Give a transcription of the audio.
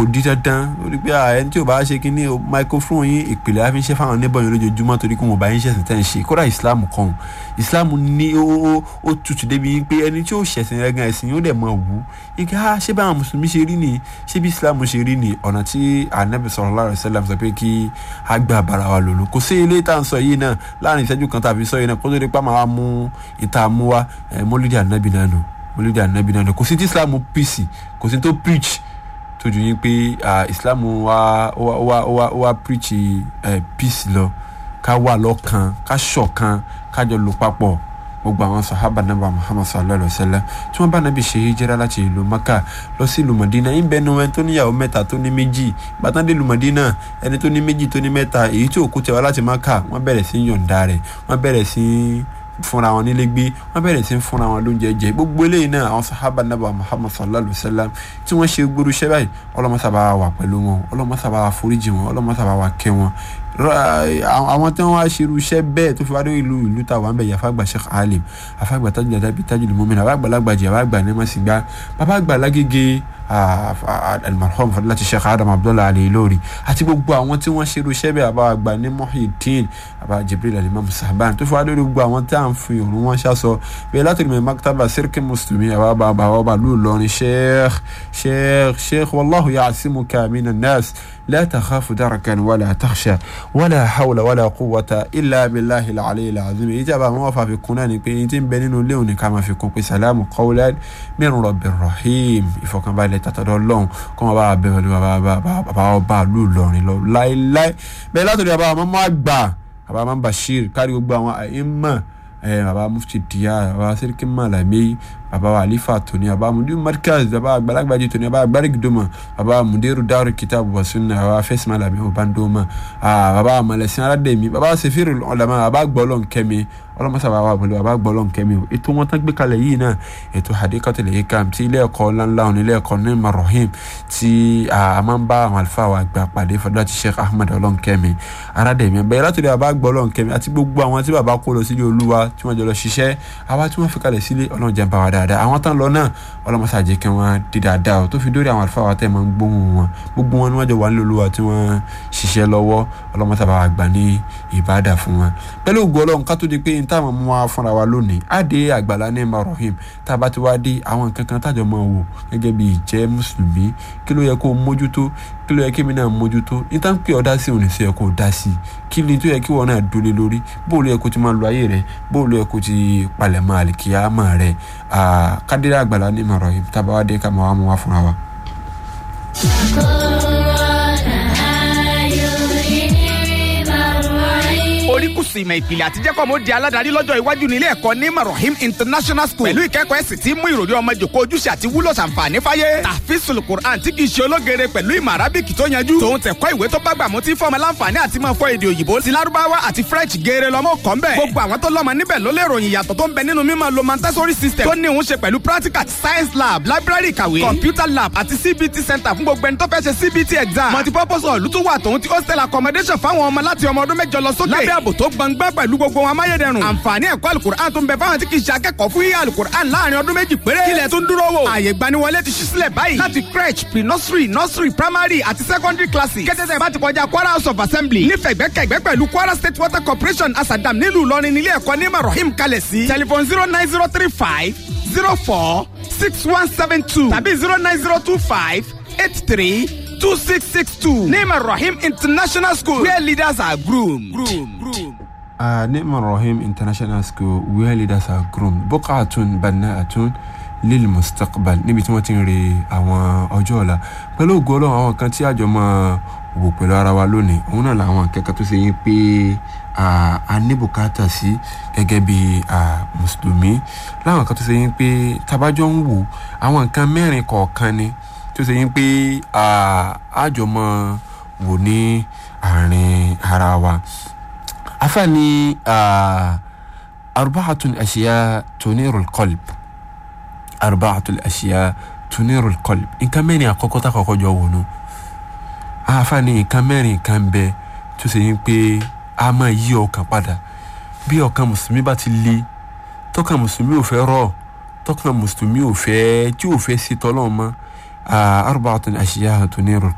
di dandan ó rí pé ẹni tí ò bá ṣe kínní microphone yín ìpìlẹ̀ á fi ń ṣe fáwọn níbọ̀ yín lójoojúmọ́ torí kí wọn bá yín ṣẹ̀sìn tẹ́ ń ṣe kódà islam kan islam ní ó ó tutù débi pé ẹni tí ó ṣẹ̀sìn rẹ̀ gan ẹ̀sìn yóò dẹ̀ mọ̀ wù ike ha ṣé báwọn mùsùlùmí ṣe rí ni ṣé bí islam ṣe rí ni ọ̀nà tí anabi sallallahu alaihi wasallam sọ pé kí a gbà bára wa lòlò kò sí ilé tá à ń sọ yìí náà láàrin ìṣẹ́jú kan tàbí sọ yìí náà kó tó di pa máa mú ìta mú wa mọ́lídìí anabi náà nù mọ́lídìí anabi náà nù kò sí tí islam pèsè kò sí tó preach tójú yín pé islam wa wa wa wa wa preach uh, peace lọ ká wà lọ́kan ká ṣọ̀kan ká jọ lò papọ̀ gbogbo àwọn sahaba naba muhammad sallallahu alaihi wa sallam tí wọ́n bá nàbí ṣe hijira láti ìlú maka lọ sí ìlú madina ń bẹnu ẹni tó níyàwó mẹ́ta tó ní méjì bàtàn dé ìlú madina ẹni tó ní méjì tó ní mẹ́ta èyí tí òkú tẹwà láti maka wọ́n bẹ̀rẹ̀ sí yọ̀ǹda rẹ̀ wọ́n bẹ̀rẹ̀ sí fúnra wọn nílé gbé wọn bẹ̀rẹ̀ sí fúnra wọn lóúnjẹ jẹ gbogbo eléyìí náà àwọn sahaba naba muhammad sallallahu alayhi wa sallam tí wọ́n ṣe gbóru iṣẹ́ báyìí ọlọ́mọsábà wà pẹ̀lú wọn ọlọ́mọsábà foríjì wọn ọlọ́mọsábà wà kẹ́ wọn àwọn tí wọ́n wá ṣerú iṣẹ́ bẹ́ẹ̀ tó fi wá dé ìlú ìlú tàwa ń bẹ̀ yàfa àgbà sheikh alim afa àgbà tajul adabi tajul mumin àbá àgbà lágbàjì àbá àgbà ní masigba bàbá àgbà lágége almarhum fadilati sheikh adam abdullahi alayhi lórí àti gbogbo àwọn tí wọ́n ṣerú iṣẹ́ bẹ́ẹ̀ àbá àgbà ní muhyiddin àbá jibril alimam sahban tó fi wá dé gbogbo àwọn tí à ń fi òun wọn ṣaṣọ bẹ́ẹ̀ láti rí mi maktaba sirki muslimi àbá àbá àbá lù lọrin sheikh sheikh sheikh wallahu ya'simuka minan nas لا تخاف دركا ولا تخشى ولا حول ولا قوة إلا بالله العلي العظيم إجابة موافقة في كناني كي يتم بينين لوني كما في كون سلام قولا من رب الرحيم إفو كان بالي تتدولون كما با بيولي با با با با با لولوني لو لاي لاي بلا تري با ماما أكبا با ماما بشير كاري أكبا وأئمة baba mufti diya baba siriki malami baba alifa toni baba mudir markaz baba agbalagbaji toni baba agbarigidoma baba mudiru daru kitabu wa sunna baba fes malami o bandoma baba amalesin alademi baba sefiru ulama baba gbọlọn kẹmi ọlọmọsá baba wọlé baba gbọlọn kẹmi o ètò wọn tán gbé kalẹ̀ yìí náà ètò hadikatul hikam ti ilé ẹ̀kọ́ ńláńlá òní ilé ẹ̀kọ́ ní marohim tí a máa ń bá àwọn àlùfáà wa gbà pàdé fọdúrà ti sheikh ahmed ọlọ́nkẹ́mi aradẹ̀mí bẹ́ẹ̀ látòdì baba gbọlọ́nkẹ́mi àti gbogbo àwọn tí baba kó lọ sílé olúwa tí wọ́n jọ lọ ṣiṣẹ́ àwa tí wọ́n fi kalẹ̀ sílé ọlọ́run jẹ́ ń bá wa dáadáa àwọn tán lọ náà ọlọ́mọsá jẹ́ kí wọ́n di dáadáa o tó fi dórí àwọn àlùfáà wa tẹ́ máa ń gbóhùn wọn gbogbo wọn ni wọ́n jọ wà nílé olúwa tí wọ́n ṣiṣẹ́ lọ́wọ́ ọlọ́mọsá bá wa gbà ní ìbádà fún wọn pẹ̀lú ògùn ọlọ́run ká tó di pé níta àwọn mú wa fúnra wa lónìí á dé àgbàlá ní marohim tá a bá ti wá dé àwọn nǹkan kan tájọ máa wò gẹ́gẹ́ bí ìjẹ́ mùsùlùmí kí ló yẹ kó mójútó kí ló yẹ kí mi náà mójútó níta ń pè ọ́ dá sí òní sí ẹ kó dá sí kí ni tó yẹ kí wọn náà dúró lórí bóòlù yẹ kó ti máa lo ayé rẹ bóòlù yẹ kó ti palẹ̀ máa lè kíá máa rẹ kádìrá àgbàlá ní marohim tá a bá wá dé ká máa wá mú wa fúnra wa. oríkùsù ìmọ̀ ìpìlẹ̀ àtijẹ́kọ̀ mo di aládàárí lọ́jọ́ iwájú nílé ẹ̀kọ́ ní marohim international school pẹ̀lú ìkẹ́kọ̀ọ́ ẹ̀sìn tí mú ìròrí ọmọ jòkó ojúṣe àti wúlò ṣàǹfààní fáyé tàfíìsùl quran tí kì í ṣe ológere pẹ̀lú ìmọ̀ arábìkì tó yanjú tòun tẹ̀kọ́ ìwé tó bá gbàmú tí fọmọ láǹfààní àti máa fọ èdè òyìnbó ti lárúbáwá àti french geere lọ́mọ kọ́ ń bẹ̀ gbogbo àwọn tó lọ́mọ níbẹ̀ ló lè ròyìn ìyàtọ̀ tó ń bẹ nínú mímọ̀ lo montessori system tó ní òun ṣe pẹ̀lú practical science lab library ìkàwé computer lab àti cbt center fún gbogbo ẹni tó fẹ́ ṣe cbt exam multipurpose hall ló tún wà tòun ti hostel accommodation fáwọn ọmọ láti ọmọ ọdún mẹ́jọ lọ sókè lábẹ́ ààbò tó gbọngbọ́n pẹ̀lú gbogbo wọn amáyédẹrùn. àǹfààní ẹ̀kọ́ alukur'an tó ń bẹ fáwọn tí kì í ṣe akẹ́kọ̀ọ́ fún yíyá alukur'an láàrin ọdún méjì péré. kílẹ̀ tó ń dúró wò. ààyè gbaniwọlé ti ṣí sílẹ̀ báyìí. láti crèche pre nursery nursery primary àti secondary classes. kẹ́tẹ́tẹ́ bá ti kọjá kwara house of assembly. nífẹ̀ẹ́ gbẹ́kẹ̀gbẹ́ pẹ̀lú kwara state water corporation asadam nílùú ìlọrin nílé ẹ̀kọ́ ní marohim kalẹ̀ sí. telephone zero nine zero three five zero four six one seven two tàbí zero nine zero two five eight three two six six two. ní marohim international school where leaders are groomed. groomed. groomed. Uh, Nima Rahim International School where leaders are groomed buqatun banna'atun lil mustaqbal níbi tí wọ́n ti ń re àwọn ọjọ́ ọ̀la pẹ̀lú ògo ọlọ́run àwọn kan tí àjọ máa wò pẹ̀lú ara wa lónìí òun náà làwọn akẹ́kọ̀ọ́ tó ṣe yín pé a ní bùkátà sí gẹ́gẹ́ bí mùsùlùmí láwọn kan tó ṣe yín pé tabajọ́ ń wò àwọn nǹkan mẹ́rin kọ̀ọ̀kan ni tó ṣe yín pé àjọ máa wò ní àárín ara wa afani arba'atul ashiya tunirul qalb arba'atul ashiya tunirul qalb nǹkan mẹ́rin àkọ́kọ́ tá àkọ́kọ́ jọ wọnú afani nǹkan mẹ́rin nǹkan bẹ tó ṣe yín pé a máa yí ọkàn padà bí ọkàn mùsùlùmí bá ti le tọkàn mùsùlùmí ò fẹ́ rọ̀ tọkàn mùsùlùmí ò fẹ́ tí ò fẹ́ sí tọ́lọ́ mọ́ arba'atul ashiya tunirul